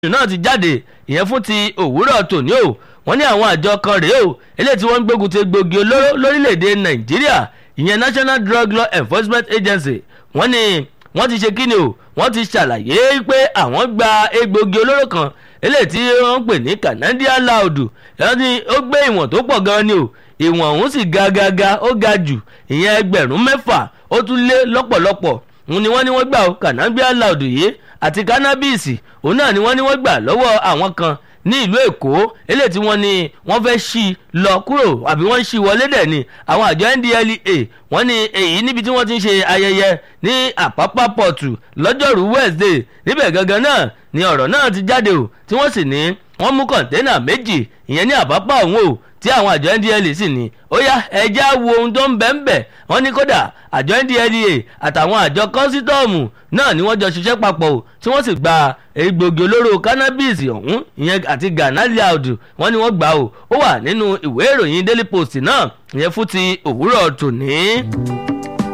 náà ti jáde ìyẹn fún ti òwúrọ̀ tòní o wọ́n ní àwọn àjọ kan rèé o eléyìí tí wọ́n ń gbógun ti gbòógì olóró lórílẹ̀‐èdè nàìjíríà ìyẹn national drug law enforcement agency wọ́n ní wọ́n ti ṣe kíni o wọ́n ti ṣàlàyé pé àwọn gba egbògi olóró kan eléyìí tí wọ́n ń pè ní canadian loud ẹ̀rọ ni ó gbé ìwọ̀n tó pọ̀ gan ni o ìwọ̀n ọ̀hún sì ga ga ga ó ga jù ìyẹn ẹgbẹ̀rún mẹ́fà ó tún lé lọ́pọ̀lọpọ̀ ni wọ́n ní wọ́n gbà ó canadian loud yìí àti cannabis òun náà ni wọ́n ní wọ́n gbà lọ́wọ́ àwọn kan ní ìlú èkó eléyìí tí wọ́n ní wọ́n fẹ́ ṣí lọ kúrò àbí wọ́n ń ṣí wọlé dẹ̀ ni àwọn àjọ ndlea wọ́n ní èyí níbi tí wọ́n ti ń ṣe ayẹyẹ ní àpápá pọ̀tù lọ́jọ́rú wednesday níbẹ̀ gangan náà ni ọ̀rọ̀ náà ti jáde o tí wọ́n sì ní wọ́n mú kọ̀ńténà méjì ìyẹn ní àpápá ọ̀hún o tí àwọn àjọ ndla sì ní ó yá ẹja wo ohun tó ń bẹ́ ń bẹ̀ wọ́n ní kódà àjọ ndla àtàwọn àjọ kọ́sítọ́ọ̀mù náà ni wọ́n jọ ṣiṣẹ́ papọ̀ o tí wọ́n sì gba egbògi olóró cannabis ọ̀hún ìyẹn àti ghana loud wọ́n ní wọ́n gbà o ó wà nínú ìwé ìròyìn daily post náà ìyẹn fún ti òwúrọ̀ tòní.